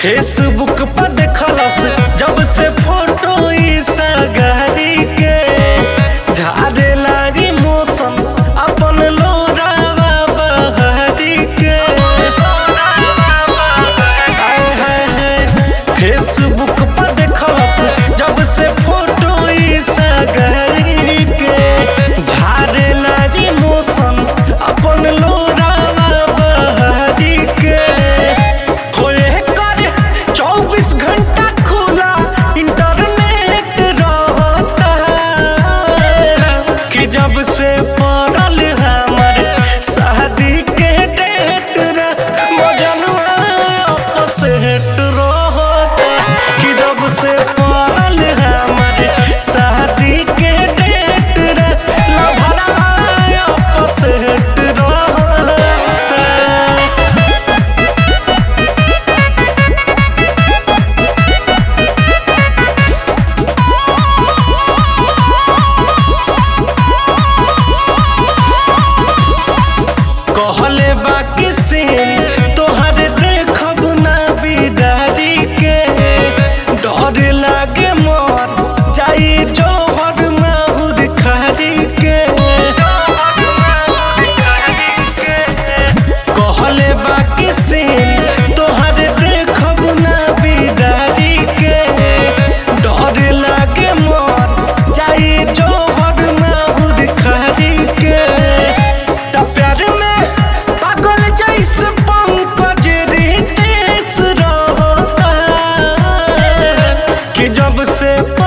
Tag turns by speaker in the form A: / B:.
A: Facebook पर देखलस जब से फोटो ई सगारी के झारे लागी मौसम अपन लोरावा बहारी के आय हाय हाय फेसबुक पर देखलस जब से फोटो ई सगारी के झारे लागी मौसम अपन लोरावा बहारी के होए कर 24 घंटा खुला इंटरनेट रहता कि जब से पड़ल हमर शादी के डेट रे मजनुआ आपस हेट रहता कि जब से पड़ल हमर शादी के डेट रे लभरा आपस हेट रहता कहले बाकी सीन तोहर देखब ना बिदारी के डर लागे मोर जाई जौहर माहुर खारी के कहले बाकी सीन तोहर देखब ना बिदारी के डर लागे मोर जाई जौहर माहुर खारी के त प्यार में पागल जैसे पंकज रितेश रहता कि जब से